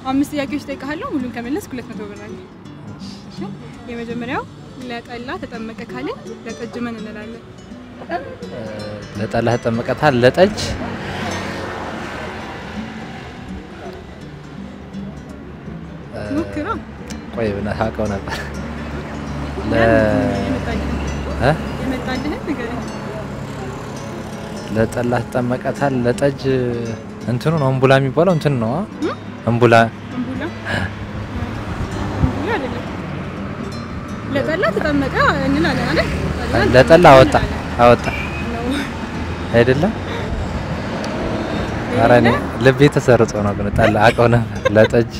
አምስት ጥያቄዎች ጠይቀሃለሁ። ሙሉን ከመለስክ ሁለት መቶ ብር አለ። እሺ? የመጀመሪያው ለጠላ ተጠመቀ ካልን ለጠጅ ምን እንላለን? ለጠላ ተጠመቀታል ለጠጅ ሞክራ ቆይ ብነህ አውቀው ነበር ለ የመጣልህን እ? የመጣልህን ንገረኝ። ለጠላ ተጠመቀታል ለጠጅ እንትኑ ነው እምቡላ የሚባለው እንትን ነው አ? እ? እምቡላ እምቡላ እምቡላ አይደለም። ለጠላ ተጠመቀ እንላለን አይደል? ጠላ ለጠላ ተጠመቀ አወጣ እንላለን። አወጣ ነው። አይደለም ኧረ እኔ ልቤ ተሰርጾ ነው ግን ጠላ አውቀው ነበር ለጠጅ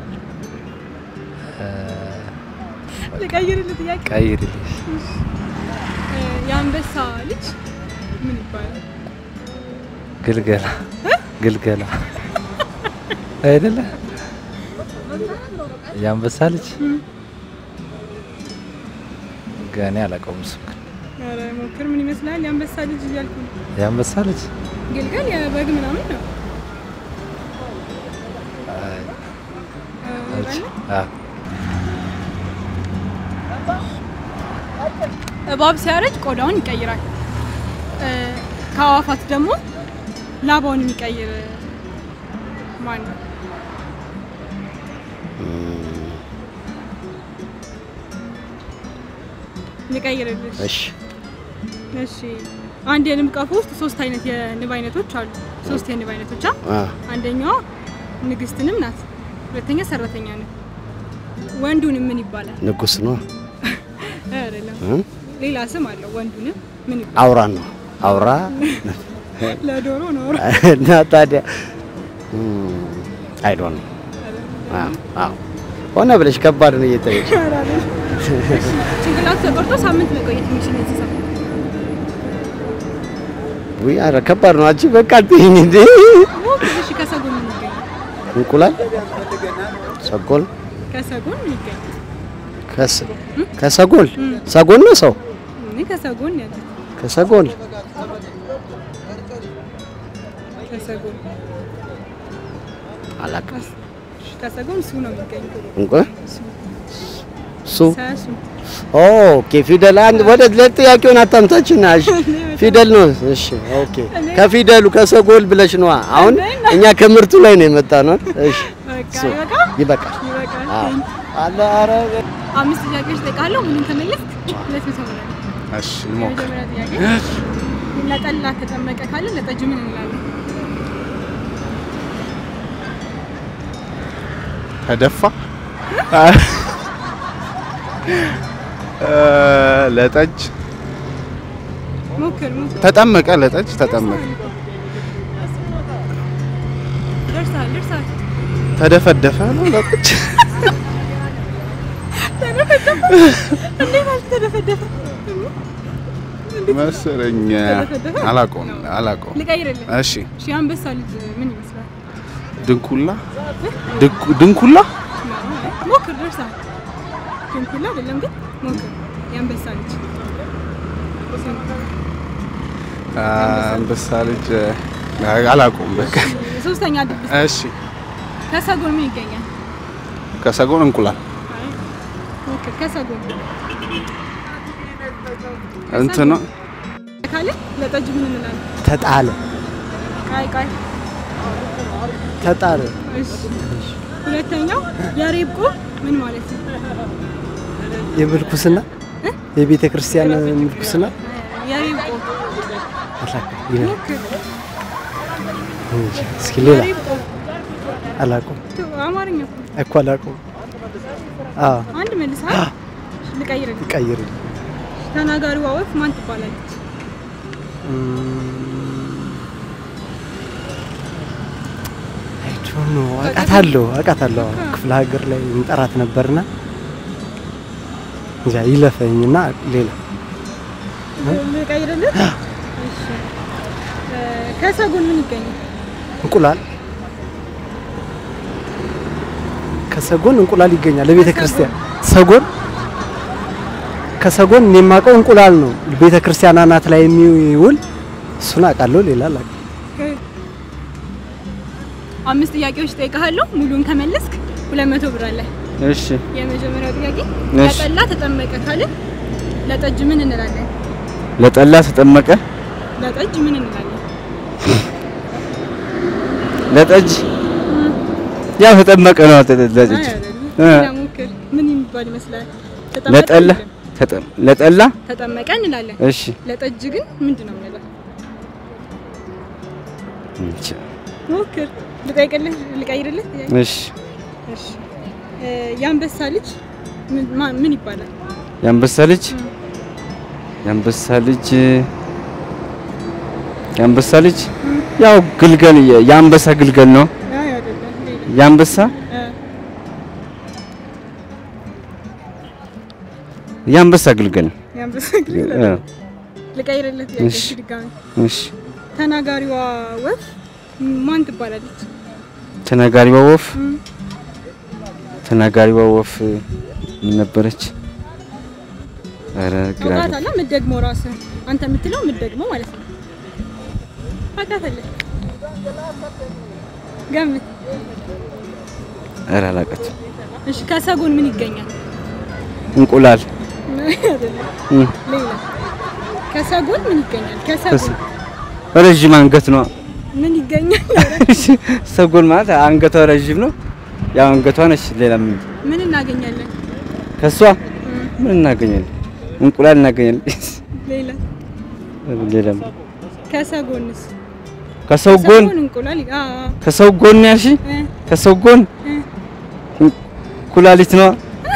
እ፣ ልቀይርልህ ጥያቄ ቀይሪልኝ እ፣ የአንበሳ ልጅ ምን ይባላል? ግልገላ ግልገላ አይደለ የአንበሳ ልጅ እም። ገኔ አላውቀውም እሱ ግን ኧረ ሞክር። ምን ይመስላል? የአንበሳ ልጅ እያልኩ ነው። የአንበሳ ልጅ ግልገል የበግ ምናምን ነው። አይ፣ እ፣ እሺ፣ ይባላል? አዎ። እባብ ሲያረጅ ቆዳውን ይቀይራል። እ፣ ከአዋፋት ደግሞ ላባውን የሚቀይር ማን ነው? ልቀይርልሽ? እሺ እሺ። አንድ የንብ ቀፎ ውስጥ ሶስት አይነት የንብ አይነቶች አሉ። ሶስት የንብ አይነቶች አ አ አንደኛዋ ንግስት ንብ ናት። ሁለተኛ ሰራተኛ ንብ። ወንዱንም ምን ይባላል? ንጉስ ነው አይደለም፣ እ? ሌላ ስም አለው። ወንዱንም ምን ይባላል? አውራ ነው አውራ ለዶሮ ነው። እና ታዲያ አይ ዶንት ኖ አዎ አዎ ሆነ ብለሽ ከባድ ነው እየጠየቅሽ ጭንቅላቱ ተቆርጦ ሳምንት መቆየት የሚችል እንስሳ ውይ ኧረ ከባድ ነው አንቺ በቃ አትይኝ እንዴ እሺ፣ ከሰጎን ምን ይገኛል? እንቁላል ሰጎል ከሰጎን ምን ይገኛል? ከስ ከሰጎል ሰጎል ነው ሰው እኔ ከሰጎን ያለ ከሰጎል ከሰጎን አላውቅም ከሰጎን ሱ ነው የሚገኘው። እንቁ ሱ ሱ ሰሱ ኦኬ ፊደል አንድ ወደ ለጥያቄውን አታምታችና እሺ ፊደል ነው እሺ ኦኬ ከፊደሉ ከሰጎል ብለሽ ነዋ አሁን እኛ ከምርቱ ላይ ነው የመጣ ነው እሺ በቃ ሱ ይበቃል። ይበቃል ይበቃል። አዎ አለ ኧረ አምስት ጥያቄዎች ጠይቃለሁ። ሙሉን ከመለስክ ሁለት መቶ ብር አለ። እሺ ልሞክር። የመጀመሪያ ጥያቄ ለጠላ ተጠመቀ ካለ ለጠጅ ምን እንላለን? ተደፋ እ፣ ለጠጅ ሞክር ሞክር። ተጠመቀ ለጠጅ ተጠመቀ ደርሰሃል ደርሰሃል። ተደፈደፈ ነው ለጠጅ እንዴት አልተደፈደፈ? መሰለኝ ተደፈደፈ? አላውቀውም አላውቀውም ልቀይርልህ። እሺ እሺ የአንበሳ ልጅ ምን ይመስላል? ድንኩላ ድንኩ- ድንኩላ ሞክር ደርሰሃል። ድንኩላ አይደለም ግን ሞክር። የአንበሳ ልጅ አንበሳ ልጅ አላውቀውም በቃ ሶስተኛ ድብስ እሺ ከሰጎን ምን ይገኛል? ከሰጎን እንቁላል አይ፣ ሞክር ከሰጎን እንትን ነው ካለ ለጠጅ ምን እንላለን? ተጣለ ቃይ ቃይ ተጣለ እሺ ሁለተኛው የሬብቆ ምን ማለት ነው? የምልኩስና የቤተ ክርስቲያን ምልኩስና የሬብቆ አላውቅም ይላል ሞክር እንጂ እስኪ ሌላ የሬብቆ አላውቅም ቱ- አማርኛ እኮ እኮ አላውቅም አዎ አንድ መልሰሃል። ልቀይርልህ። ቀይርልኝ ተናጋሪዋ ወፍ ማን ትባላለች? አይ ዶንት ኖ አውቃታለሁ አውቃታለሁ ክፍለ ሀገር ላይ እንጠራት ነበርና እንጃ ይለፈኝና ሌላ ልቀይርልህ። እሺ እ፣ ከሰጎን ምን ይገኛል? እንቁላል ከሰጎን እንቁላል ይገኛል ለቤተ ክርስቲያን ሰጎን ከሰጎን እኔ የማውቀው እንቁላል ነው ቤተ ክርስቲያን አናት ላይ የሚውል እሱን አውቃለሁ ሌላ አላውቅም አምስት ጥያቄዎች ጠይቀሃለሁ። ሙሉን ከመለስክ ሁለት መቶ ብር አለ። እሺ የመጀመሪያው ጥያቄ እሺ። ለጠላ ተጠመቀ ካልን ለጠጅ ምን እንላለን? ለጠላ ተጠመቀ ለጠጅ ምን እንላለን? ለጠጅ ያው ተጠመቀ ነው ለጠጅ አይ አይደለም። እ። ሌላ ሞክር። ምን የሚባል ይመስላል? ተጠመቀ ለጠላ አይደለም። ተጠ- ለጠላ ተጠመቀ እንላለን። እሺ ለጠጅ ግን ምንድን ነው የምንለው? እንቺ ሞክር። ልጠይቅልህ? ልቀይርልህ? ጥያቄ? እሺ እሺ። እ፣ የአንበሳ ልጅ ምን ማ- ምን ይባላል? የአንበሳ ልጅ የአንበሳ ልጅ የአንበሳ ልጅ ያው ግልገል የአንበሳ ግልገል ነው አይ አይደለም። ሌላ የአንበሳ እ፣ የአንበሳ ግልገል የአንበሳ እ፣ ግልገል ልቀይርልህ? ጥያቄ እሺ። ድጋሚ እሺ ተናጋሪዋ ወፍ ማን ትባላለች? ተናጋሪዋ ወፍ እም፣ ተናጋሪዋ ወፍ ምን ነበረች? ኧረ ግራ ገባ። አውቃታለሁ። የምትደግመው ራስህ አንተ የምትለው የምትደግመው ማለት ነው። አውቃታለሁ። ገምት። ኧረ አላውቃትም። እሺ ከሰጎን ምን ይገኛል? እንቁላል አይደለም። እም፣ ሌላ ከሰጎን ምን ይገኛል? ከሰጎን ከስ- ረዥም አንገት ነው። ምን ይገኛል? ሰጎን ማለት አንገቷ ረዥም ነው። ያው አንገቷ ነች። ሌላ ምን ምን እናገኛለን? ከሷ እም፣ ምን እናገኛለን? እንቁላል እናገኛለን። ሌላ ሌላ ምን? ከሰጎንስ? ከሰው ጎን ከሰጎን እንቁላል ይ- አ አ ከሰው ጎን ያልሽ እ፣ ከሰው ጎን እ። ኩላሊት ነው።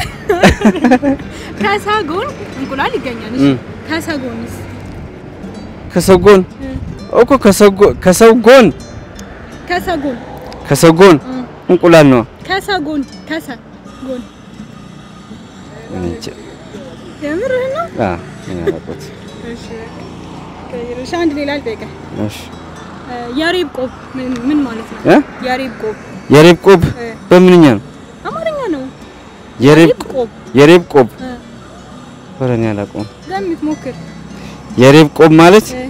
ከሰጎን እንቁላል ይገኛል። እሺ እም። ከሰጎንስ? ከሰው ጎን እ፣ እኮ ከሰው ጎ- ከሰው ጎን ከሰጎን ከሰው ጎን እም፣ እንቁላል ነው። ከሰጎን ከሰጎን እኔ እንጃ። የምርህን ነው? አ እኔ አላውቀውም። እሺ ቀይር። እሺ አንድ ሌላ ልጠይቅህ። እሺ እ፣ የሬብ ቆብ ምን ምን ማለት ነው? እ የሬብ ቆብ የሬብ ቆብ እ፣ በምንኛ ነው? አማርኛ ነው። የሬብ የሬብ ቆብ የሬብ ቆብ እ፣ ኧረ እኔ አላውቀውም። ገምት ሞክር። የሬብ ቆብ ማለት እ፣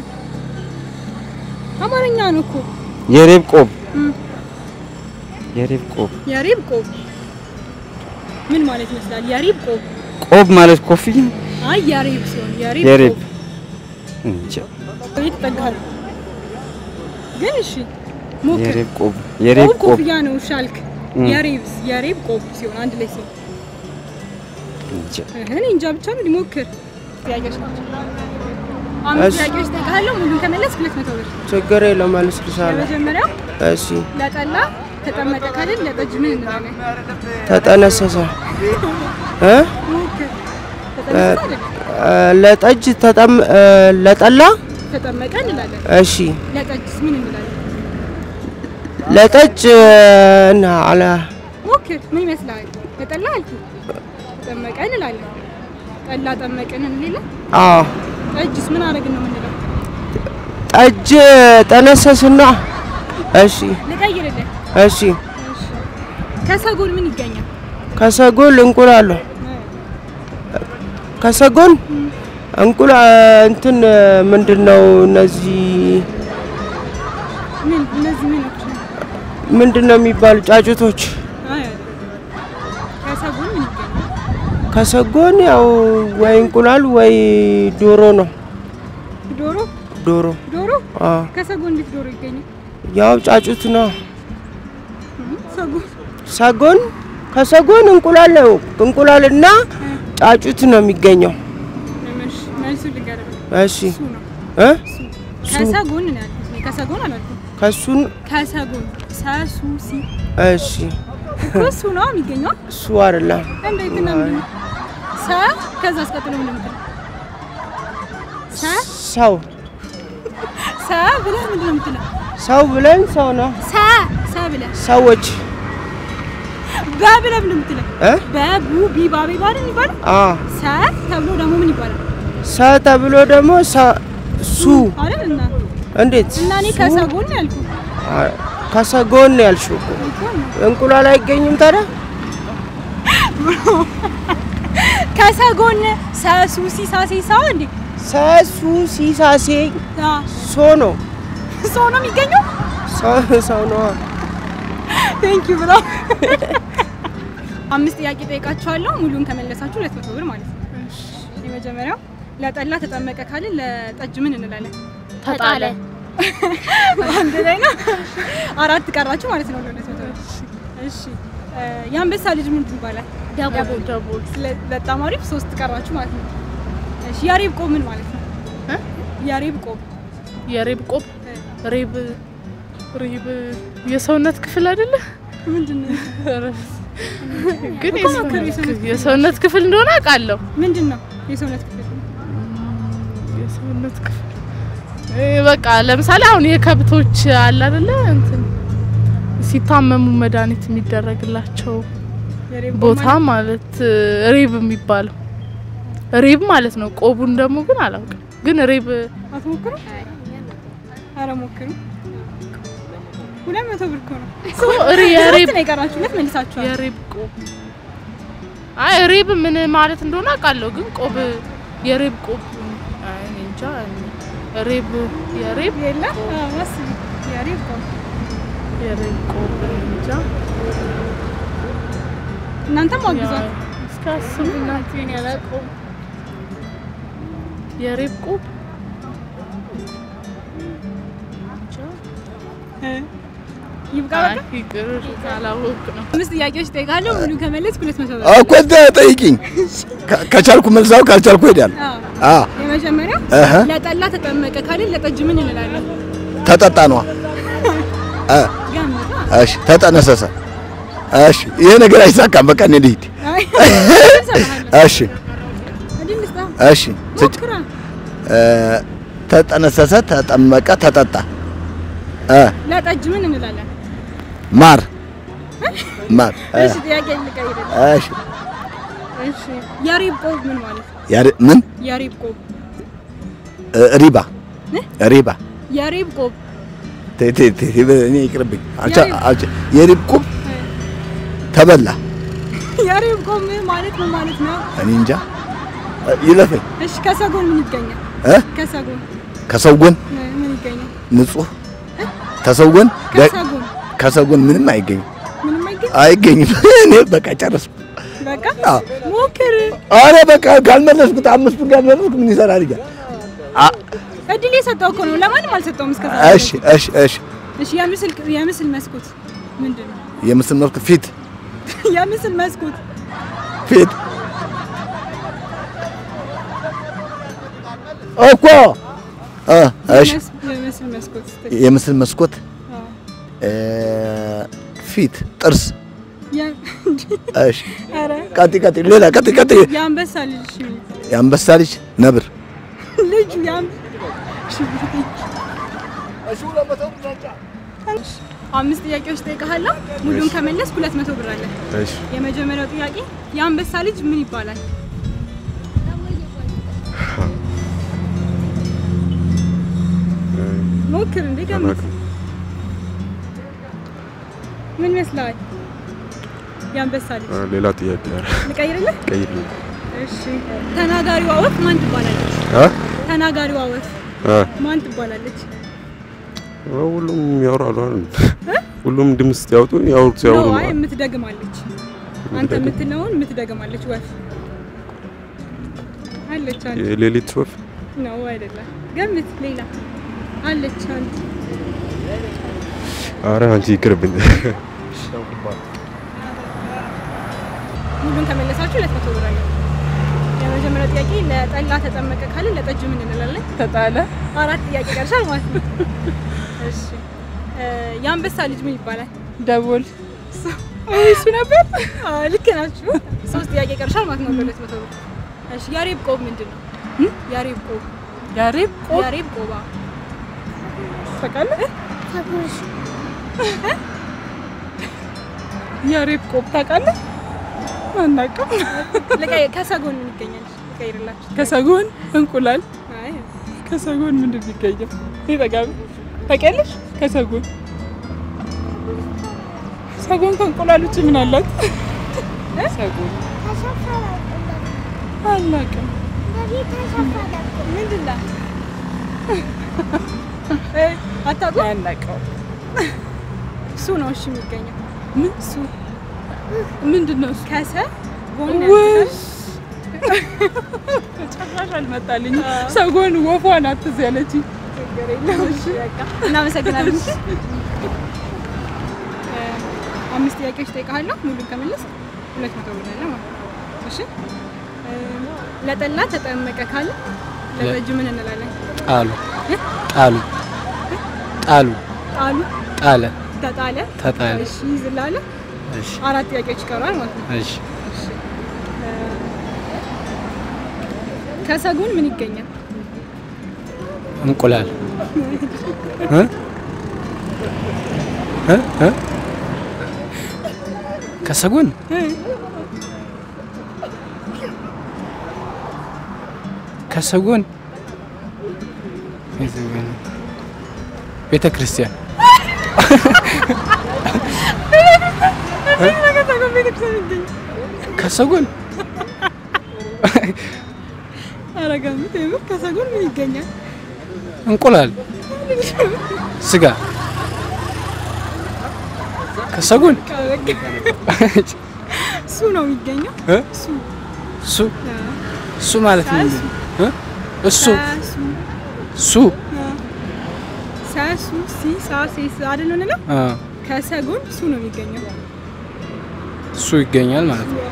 አማርኛ ነው እኮ የሬብ ቆብ እም፣ የሬብ ቆብ የሬብ ቆብ ምን ማለት ይመስላል? የሬብ ቆብ ቆብ ማለት ኮፍያ አይ የሬብ ሲሆን የሬብ የሬብ ቆብ እንጃ። የተጠጋህ ነው። ግን እሺ ሞክር። የሬብ ቆብ የሬብ ቆብ ቆብ ኮፍያ ነው ሻልክ። እም። የሬብስ የሬብ ቆብ ሲሆን አንድ ላይ ሲሆን እንጃ። እኔ እንጃ ብቻ ነው ሊሞክር። ጥያቄዎች ናቸው። አምስት እሺ። ጥያቄዎች እጠይቅሃለሁ። ሙሉን ከመለስ ሁለት መቶ ብር። ችግር የለውም መልስልሻለሁ። የመጀመሪያው እሺ ለጠላ ተጠመቀ ካልን ለጠጅ ምን እንላለን? ተጠነሰሰ እ ሞክር። ተጠመቀ አይደል? እ፣ ለጠጅ ተጠም እ፣ ለጠላ ተጠመቀ እንላለን። እሺ ለጠጅስ ምን እንላለን? ለጠጅ እ፣ እና አለ ሞክር። ምን ይመስላል? ለጠላ አልኩህ። ተጠመቀ እንላለን። ጠላ ጠመቅን እንላለን። አዎ ጠጅስ ምን አደረግን ነው የምንለው? ጠጅ ጠነሰስና እሺ ልቀይርልህ። እሺ እሺ። ከሰጎን ምን ይገኛል? ከሰጎን እንቁላል ከሰጎን እንቁላ እንትን ምንድን ነው እነዚህ ምን እነዚህ ምኖች ነው? ምንድን ነው የሚባሉ ጫጩቶች አይ አይደለም። ከሰጎን ምን ይገኛል? ከሰጎን ያው ወይ እንቁላል ወይ ዶሮ ነው ዶሮ ዶሮ ዶሮ አዎ ከሰጎን እንዴት ዶሮ ይገኛል? ያው ጫጩት ነው እም፣ ሰጎን ሰጎን ከሰጎን እንቁላል ነው እንቁላልና ጫጩት ነው የሚገኘው እሺ፣ መልሱ ልንገርህ። እሺ እሱ ነው እ እሱ። ከሰጎን ነው ያልኩት እኔ። ከሰጎን አላልኩም። ከሱን ከሰጎን ሰሱ ሲ እሺ እኮ እሱ ነው የሚገኘው። እሱ አይደለም እንዴት ነው የሚገኘው? ሰ ከዛ አስቀጥሎ ምን ምትል ሰ ሰው ሰ ብለህ ምንድን ነው የምትለው? ሰው ብለን ሰው ነው ሰ ሰ ብለህ ሰዎች በ ብለህ ምንድን ነው የምትለው? እ በቡ ቢ ባቤ ባል የሚባለው አ ሰ ተብሎ ደግሞ ምን ይባላል? ሰ ተብሎ ደግሞ ሰ- ሱ አይደል እና እንዴት እና እኔ ሱ? ከሰጎን ነው ያልኩት አ፣ ከሰጎን ነው ያልሽው እኮ እኮ ነው። እንቁላል አይገኝም ታዲያ ከሰጎን ሰሱ ሲሳሴ ሰው እንዴ ሰሱ ሲሳሴ አ ሶ ነው ሰው ነው የሚገኘው። ሰው ሰው ነው ቴንክ ዩ ብሮ አምስት ጥያቄ ጠይቃችኋለሁ። ሙሉን ከመለሳችሁ ሁለት መቶ ብር ማለት ነው። የመጀመሪያው ለጠላ ተጠመቀ ካልን ለጠጅ ምን እንላለን? ተጣለ አንድ ላይ ነው። አራት ቀራችሁ ማለት ነው። ለሁለት መቶ ብር። እሺ እ፣ የአንበሳ ልጅ ምን ይባላል? ደቦል ደቦል ስለ- በጣም አሪፍ። ሶስት ቀራችሁ ማለት ነው። እሺ ያሬብ ቆብ ምን ማለት ነው? እ? ያሬብ ቆብ የሬብ ቆብ ሬብ ሬብ የሰውነት ክፍል አይደለ? ምንድን ነው? ግን እኮ ሞክሩ፣ የሰውነት የሰውነት ክፍል- የሰውነት ክፍል እንደሆነ አውቃለሁ። ምንድን ነው የሰውነት ክፍል? የሰውነት ክፍል እ፣ በቃ ለምሳሌ አሁን የከብቶች አለ አይደለ እንትን ሲታመሙ መድኃኒት የሚደረግላቸው የሬብ ቆብ ቦታ ማለት ማለት እ፣ ሬብ የሚባለው ሬብ ማለት ነው። ቆቡን ደግሞ ግን አላውቅም። ግን ሬብ አትሞክሩ? ኧረ ሞክሩ። ሁለት መቶ ብር እኮ ነው። እኮ ሬ- የሬብ ሶስት ነው የቀራችሁ። ሁለት መልሳችኋል። የሬብ ቆብ አይ ሬብ ምን ማለት እንደሆነ አውቃለሁ። ግን ቆብ የሬብ ቆብ አይ እኔ እንጃ እኔ ሬብ የሬብ የለም አዎ፣ አስቢ። የሬብ ቆብ የሬብ ቆብ እኔ እንጃ እናንተም አግዟል። እስከ አስብ እናቴን ያላውቀውም የሬብ ቆብ እ፣ ይብቃ አይ በቃ። ይቅር አላወቅ ነው አምስት ጥያቄዎች ጠይቃለሁ። ሙሉ ከመለስ ሁለት መቶ ብር። እኮ እዛ ጠይቂኝ። ከ- ከቻልኩ መልሳው ካልቻልኩ ሄዳለሁ። አዎ። አዎ የመጀመሪያው እህ ለጠላ ተጠመቀ ካልን ለጠጅ ምን እንላለን? ተጠጣ ነዋ። እ ገምታ። እሺ ተጠነሰሰ። እሺ ይሄ ነገር አይሳካም። በቃ እኔ ልሂድ። አይ፣ እሺ እንዲህ ልስጣ። እሺ ስጭ። ሞክራ። እ፣ ተጠነሰሰ፣ ተጠመቀ፣ ተጠጣ። እ ለጠጅ ምን እንላለን? ማር ማር። እ፣ እሺ ጥያቄ ልቀይርልህ። እሺ እሺ የሬብ ቆብ ምን ማለት ነው? ያሬ ምን የሬብ ቆብ እ፣ ሪባ ሪባ የሬብ ቆብ ቴ ቴ ቴ እኔ ይቅርብኝ። አልቻ የሪብ- አልቻ የሪብ ቁብ ተበላ። የሬብ ቆብ ምን ማለት ነው ማለት ነው? እኔ እንጃ እ፣ ይለፈኝ እሺ ከሰጎን ምን ይገኛል? እ ከሰጎን ከሰው ጎን ምን ምን ይገኛል? ንጹህ ከሰው ጎን ደ- ከሰጎን ከሰው ጎን ምንም አይገኝም ምንም አይገኝ። አይገኝም። እኔ በቃ ጨረስኩ። በቃ አዎ። ሞክር። አረ በቃ ካልመለስኩት አምስቱን ካልመለስኩ ምን ይሰራል እያለ አ እድል የሰጠው እኮ ነው። ለማንም አልሰጠውም እስከ እሺ እሺ እሺ እሺ የምስል የምስል መስኮት ምንድን ነው? የምስል መልክ ፊት የምስል መስኮት ፊት እኮ እ እሺ የመስ- የምስል መስኮት ስትል የምስል መስኮት አዎ። እ፣ ፊት ጥርስ የ- እሺ ኧረ ቀጥ ቀጥ ሌላ ቀጥ ቀጥ የአንበሳ ልጅ እሺ፣ የአንበሳ ልጅ ነብር ልጁ የአም- እሺ፣ አምስት ጥያቄዎች ጠይቀሃለሁ። ሙሉን ከመለስ ሁለት መቶ ብር አለ። እሺ የመጀመሪያው ጥያቄ የአንበሳ ልጅ ምን ይባላል? ሞክር እንዴ ገምት። ምን ይመስላል? የአንበሳ ልጅ አ፣ ሌላ ጥያቄ ኧረ፣ ልቀይርልህ? ቀይርልኝ። እሺ። ተናጋሪዋ ወፍ ማን ትባላለች? አ? ተናጋሪዋ ወፍ አ፣ ማን ትባላለች? ሁሉም ያወራሉ አይደል? ሁሉም ድምፅ ሲያወጡ ያወሩት ሲያወሩ ነው ነው። አይ የምትደግማለች። አንተ የምትለውን የምትደግማለች ወፍ አለች። አንድ የሌሊት ወፍ ነው አይደለም? ገምት። ሌላ አለች አንድ አረ አንቺ ይቅርብኝ። ሙሉን ከመለሳችሁ ሁለት መቶ ብር አለ። የመጀመሪያው ጥያቄ ለጠላ ተጠመቀ ካልን ለጠጅ ምን እንላለን? ተጣለ አራት ጥያቄ ቀርሻል ማለት ነው። እሺ እ፣ የአንበሳ ልጅ ምን ይባላል? ደቦል እሱ ነበር። አዎ ልክ ናችሁ። ሶስት ጥያቄ ቀርሻል ማለት ነው። በሁለት መቶ ብር። እሺ ያሬብ ቆብ ምንድን ነው? ያሬብ ቆብ ያሬብ ቆብ ያሬብ ቆባ ታውቃለህ? ያሬብ ቆብ ታውቃለህ? አናውቅም። ልቀይ ከሰጎን ምን ይገኛል? ልቀይርላችሁ። ከሰጎን እንቁላል አይ ከሰጎን ምንድን ነው የሚገኘው? ይጠጋቢ ታውቂያለሽ? ከሰጎን ሰጎን ከእንቁላል ውጭ ምን አላት? ሰጎን አላውቅም። ምንድን ነው? እ፣ አታውቁም? አናውቀውም። እሱ ነው እሺ የሚገኘው። ምን እሱ ምንድን ነው እሱ? ከሰ ጎን ውይ ጭራሽ አልመጣልኝ። ሰጎን ወፏ ናት ትዝ ያለችኝ። እናመሰግናለን። እ፣ አምስት ጥያቄዎች እጠይቅሃለሁ። ሙሉን ከመለስ ሁለት መቶ ብር አለ ማለት ነው። እሺ እ፣ ለጠላ ተጠመቀ ካለ ለጠጁ ምን እንላለን? ጣሉ ጣሉ ጣሉ ጣሉ፣ ጣለ ተጣለ፣ ተጣለ እሺ ይዝላለ። እሺ አራት ጥያቄዎች ይቀራል ማለት ነው። እሺ እ፣ ከሰጎን ምን ይገኛል? እንቁላል እ? እ? እ? ከሰጎን ከሰጎን ከሰጎን ቤተ ክርስቲያን ከሰጎን ቤተክርስቲያን ይገኛል። ከሰጎን ኧረ ገምት፣ የምር ከሰጎን ምን ይገኛል? እንቁላል ስጋ ከሰጎን እሱ ነው የሚገኘው። እ? እሱ እሱ እሱ ማለት ነው እ? እሱ ሰሱ እሱ ሰሱ ሲ ሳ ሴ ስ አይደል እንለው አ ከሰጎን እሱ ነው የሚገኘው። እሱ ይገኛል ማለት ነው።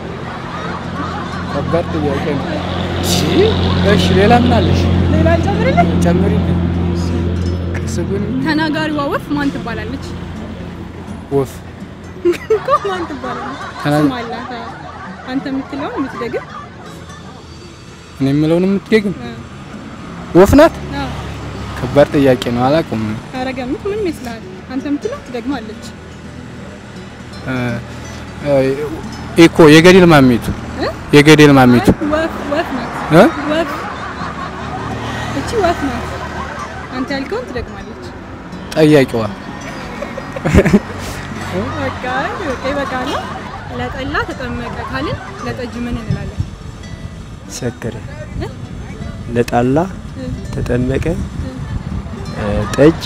ከባድ ጥያቄ ነው። እሺ እሺ፣ ሌላ ምን አለሽ? ሌላ ጨምርልኝ። ጨምሪልኝ። ከሰጎን ተናጋሪዋ ወፍ ማን ትባላለች? ወፍ እኮ ማን ትባላለች? ተና- ስም አላት። አዎ። አንተ የምትለውን የምትደግም እኔ የምለውን የምትገግም እ፣ ወፍ ናት። አዎ። ከባድ ጥያቄ ነው። አላውቅም። ኧረ ገምት። ምን ይመስልሃል? አንተ የምትለው ትደግማለች። እ፣ እ፣ ኢኮ የገደል ማሚቱ እ? የገደል ማሚቱ አይ፣ ወፍ ወፍ ናት። እ? ወፍ እቺ ወፍ ናት። አንተ ያልከውን ትደግማለች። ጠያቂዋ በቃ በቃ ይበቃል። ለጠላ ተጠመቀ ካልን ለጠጅ ምን እንላለን? ሰከረ እ? ለጣላ እ፣ ተጠመቀ እ፣ ጠጅ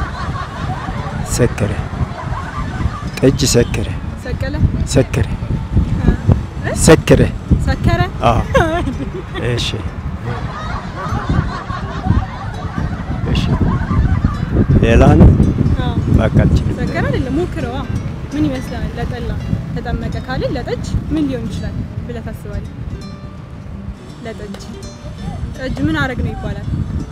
ሰከረ ጠጅ ሰከረ ሰቀለ፣ ሰከረ እ? ሰከረ ሰከረ፣ አዎ እሺ እሺ ሌላ ነው አዎ፣ በቃ አልችልም ሰከረ አይደለም። ሞክረዋ። ምን ይመስላል? ለጠላ ተጠመቀ ካልን ለጠጅ ምን ሊሆን ይችላል ብለህ ታስባለህ? ለጠጅ ጠጅ ምን አረግ ነው ይባላል?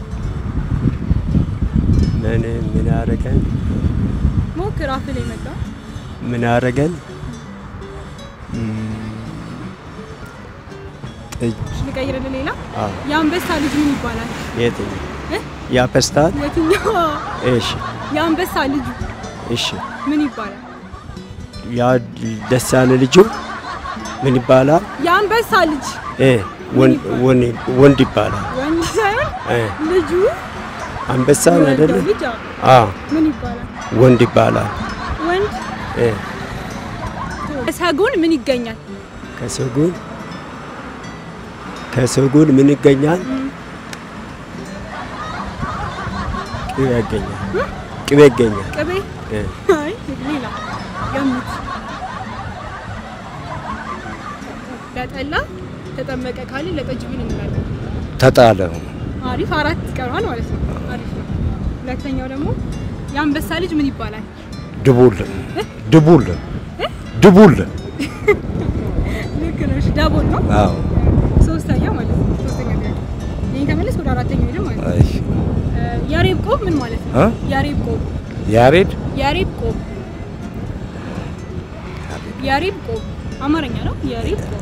ምን ምን አረገን ሞክር። አፍ ላይ መጣ። ምን አረገን ጠጅ ልቀይርልህ። ሌላ አዎ የአንበሳ ልጅ ምን ይባላል? የትኛው እ? ያፐስታል የትኛው? እሺ የአንበሳ ልጁ እሺ ምን ይባላል? ያ ደስ ያለ ልጁ ምን ይባላል? የአንበሳ ልጅ እ ወን- ወን- ወንድ ይባላል። ወንድ ሳይሆን እ ልጁ አንበሳ የወለደው አይደለ? ልጅ አዎ። አዎ ምን ይባላል? ወንድ ይባላል። ወንድ እ ሰጎን ምን ይገኛል? ከሰጉን ከሰጉን ምን ይገኛል? ቅቤ ያገኛል። ቅቤ ይገኛል። ቅቤ እ አይ ሌላ ገምት። ለጠላ ተጠመቀ ካልን ለጠጅ ምን እንላለን? ተጣለ አሪፍ አራት ይቀረዋል ማለት ነው። አሪፍ ነው። ሁለተኛው ደግሞ የአንበሳ ልጅ ምን ይባላል? ድቡል ድቡል ድቡል ልክ ነሽ። ዳቦል ነው። አዎ ሶስተኛ ማለት ነው። ሶስተኛ ጥያቄ ይሄን ከመለስ ወደ አራተኛው ሄደ ማለት ነው። እሺ እ፣ ያሬብ ቆብ ምን ማለት ነው? እ? ያሬብ ቆብ ያሬድ ያሬብ ቆብ ያሬብ ቆብ አማርኛ ነው። ያሬብ ቆብ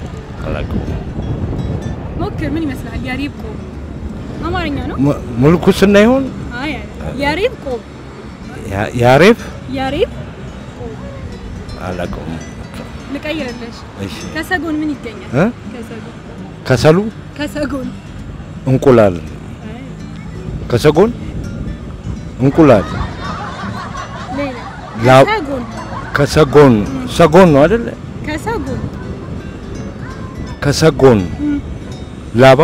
ሞክር። ምን ይመስላል? ያሬብ ቆብ አማርኛ ነው። ሙ- ሙልኩስና ይሆን አይ ያሬብ ቆብ ያ- ያሬብ ያሬብ አላውቀውም። ልቀይርልሽ። እሺ ከሰጎን ምን ይገኛል? እ? ከሰጎን ከሰሉ ከሰጎን እንቁላል አይ ከሰጎን እንቁላል ሌላ ላ- ከሰጎን ከሰጎን ሰጎን ነው አይደለ? ከሰጎን ከሰጎን እም፣ ላባ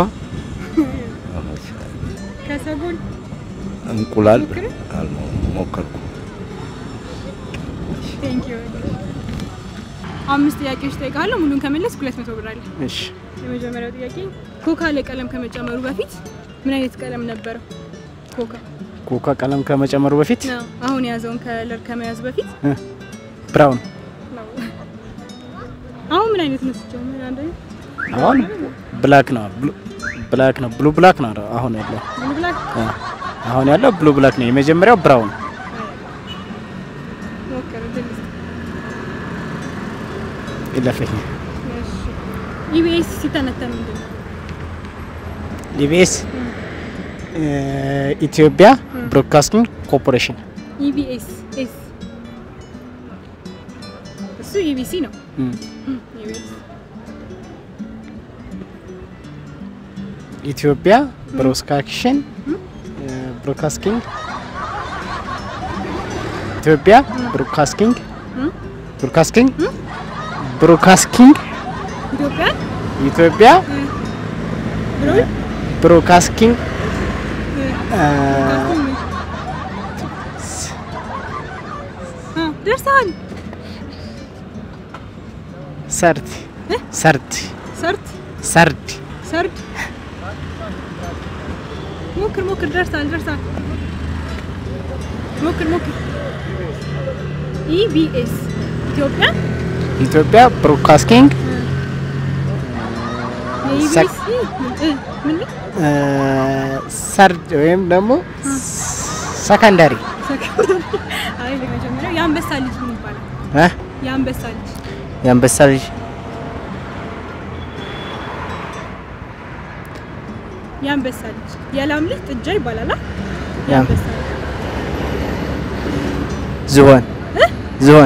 ከሰጎን እንቁላል ሞክር። አልሞ- ሞከርኩ። ቴንክ ዩ አምስት ጥያቄዎች እጠይቅሃለሁ። ሙሉን ከመለስክ ሁለት መቶ ብር አለ። እሺ የመጀመሪያው ጥያቄ ኮካ ላይ ቀለም ከመጨመሩ በፊት ምን አይነት ቀለም ነበረው? ኮካ ኮካ ቀለም ከመጨመሩ በፊት ነው አሁን የያዘውን ከለር ከመያዙ በፊት ብራውን ነው። አሁን ምን አይነት ነው ሲጀምር? አንደኛ አሁን ብላክ ነው ብሉ- ብላክ ነው ብሉ ብላክ ነው አሁን ያለው ብሉ ብላክ አ፣ አሁን ያለው ብሉ ብላክ ነው። የመጀመሪያው ብራውን ሞክር እድል ስጥ። ይለፈኝ። እሺ ኢቢኤስ ሲተነተን ምንድን ነው? ኢቢኤስ ኢትዮጵያ ብሮድካስቲንግ ኮርፖሬሽን ኢቢኤስ ኤስ እሱ ኢቢሲ ነው። እም፣ ኢቢኤስ ኢትዮጵያ ብሮድካስቲንግ ብሮድካስቲንግ ኢትዮጵያ ብሮድካስቲንግ እም? ብሮድካስቲንግ ብሮድካስቲንግ ኢትዮጵያ ኢትዮጵያ ብሎ ብሮድካስቲንግ አ፣ ደርሰሃል። ሰርድ ሰርድ ሰርት ሰርድ ሰርድ ሞክር ሞክር፣ ደርሰሃል ደርሰሃል። ሞክር ሞክር። ኢቢኤስ ኢትዮጵያ ኢትዮጵያ ብሮድካስቲንግ የኢቢኤስ እ ምን ነው? አ፣ ሰርድ ወይም ደግሞ ሰከንዳሪ አይ ለመጀመሪያው የአንበሳ ልጅ ምን ይባላል? እ የአንበሳ ልጅ የአንበሳ ልጅ የአንበሳ ልጅ የላም ልጅ ጥጃ ይባላል። አ? ያም- የአንበሳ ልጅ ዝሆን ዝሆን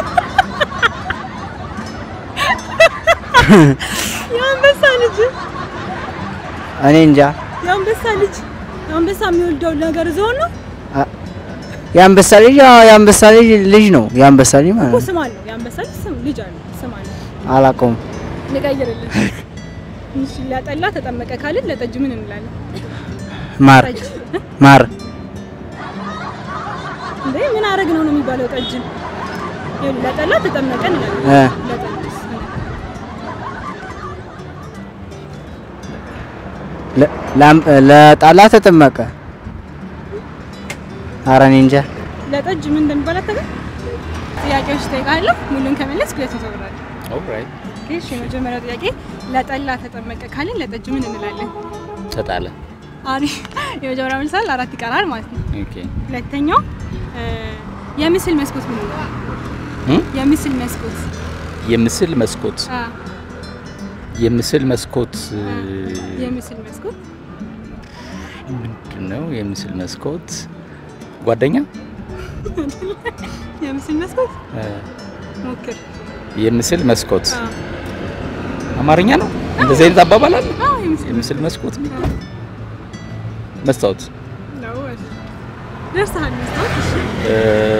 የአንበሳ ልጅ እኔ እንጃ የአንበሳ ልጅ የአንበሳ የሚወልደው ነገር ዝሆን ነው የአንበሳ ልጅ አዎ የአንበሳ ልጅ ልጅ ነው የአንበሳ ልጅ ማለት እኮ ነው ስም አለው። የአንበሳ ልጅ ስም ልጅ አለው ስም አለው። አላውቀውም ልቀይርልህ። እሺ ለጠላ ተጠመቀ ካልን ለጠጅ ምን እንላለን? ማር ጠጅ ማር እንዴ ምን አረግ ነው ነው የሚባለው? ጠጅን ይኸውልህ፣ ለጠላ ተጠመቀ እንላለን። እ ለጠጅስ ለ- ላም- ለጣላ ተጠመቀ ኧረ እኔ እንጃ ለጠጅ ምን እንደሚባል አታውቅም? ጥያቄዎች እጠይቅሃለሁ። ሙሉን ከመለስክ ሁለት መቶ ብር አለ። ኦልራይት እሺ የመጀመሪያው ጥያቄ ለጠላ ተጠመቀ ካልን ለጠጅ ምን እንላለን? ተጣለ። አሪፍ። የመጀመሪያው መልሳል አራት ይቀራል ማለት ነው። ኦኬ ሁለተኛው እ፣ የምስል መስኮት ምን ነው? እም? የምስል መስኮት የምስል መስኮት አ የምስል መስኮት እ፣ የምስል መስኮት ምንድን ነው? የምስል መስኮት ጓደኛ የምስል መስኮት እ፣ ሞክር። የምስል መስኮት አ አማርኛ ነው። እንደዚህ አይነት አባባል አለ። አዎ የምስል የምስል መስኮት የሚባል መስታወት ነው። ደርሰሃል። መስታወት እሺ። እ፣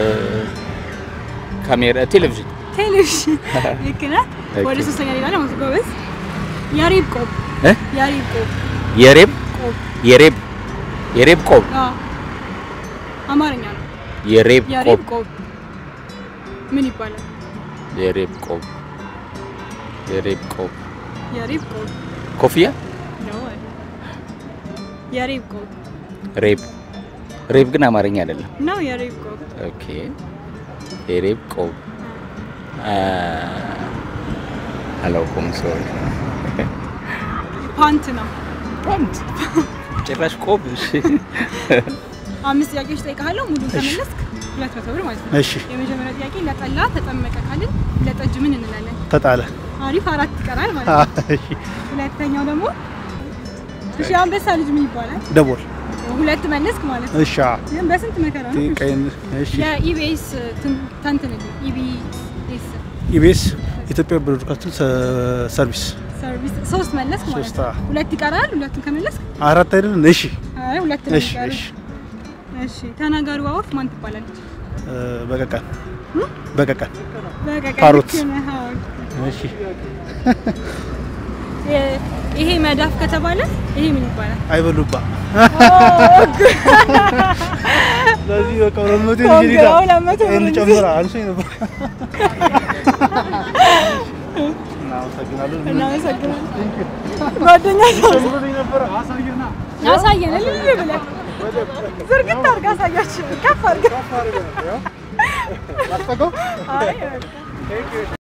ካሜራ ቴሌቪዥን ቴሌቪዥን ልክ ነህ። ኦኬ። ወደ ሶስተኛ ሌላ ደግሞ ጎበዝ። የሬብ ቆብ እ? የሬብ ቆብ የሬብ ቆብ የሬብ የሬብ ቆብ አ አማርኛ ነው። የሬብ የሬብ ቆብ ቆብ ምን ይባላል? የሬብ ቆብ የሬብ ቆብ የሬብ ቆብ ኮፍያ ነው። የሬብ ቆብ ሬብ ሬብ ግን አማርኛ አይደለም። ነው። የሬብ ቆብ ኦኬ የሬብ ቆብ አ፣ አላውቀውም። ሶሪ ፓንት ነው። ፓንት ጭራሽ ቆብ። እሺ አምስት ጥያቄዎች ጠይቃለሁ። ሙሉን ከመለስክ ሁለት መቶ ብር ማለት ነው። እሺ የመጀመሪያው ጥያቄ ለጠላ ተጠመቀ ካልን ለጠጅ ምን እንላለን? ተጣለ አሪፍ አራት ይቀራል ማለት ነው። ሁለተኛው ደግሞ እሺ አንበሳ ልጅ ምን ይባላል? ደቦል ሁለት መለስክ ማለት ነው። እሺ ግን በስንት መከራ ነው? ቀይን እሺ የኢቢኤስ ተንትንልኝ። ኢቢኤስ ኢቢኤስ ኢትዮጵያ ብሮድካስቲንግ ሰርቪስ ሰርቪስ ሶስት መለስክ ማለት ሶስት፣ ነው። አዎ። ሁለት ይቀራል። ሁለቱን ከመለስክ አራት አይደል? እሺ አይ ሁለት ነው እሺ የሚቀረው። እሺ እሺ ተናጋሪዋ ወፍ ማን ትባላለች? እ፣ በቀቀን በቀቀን በቃ ፓሮት። ልክ ነህ። አዎ። እሺ የ- ይሄ መዳፍ ከተባለ ይሄ ምን ይባላል? አይበሉባ ስለዚህ በቃ ሁለት መቶ ኮንግራ ሁለት መቶ ብር ይሄን እንጂ። ጨምራ አንሶኝ ነበር እናመሰግናለን። እናመሰግናለን። ጓደኛ አሳየን እልል ብለህ ዝርግት አድርግ አሳያችን ከፍ አድርግ። አይ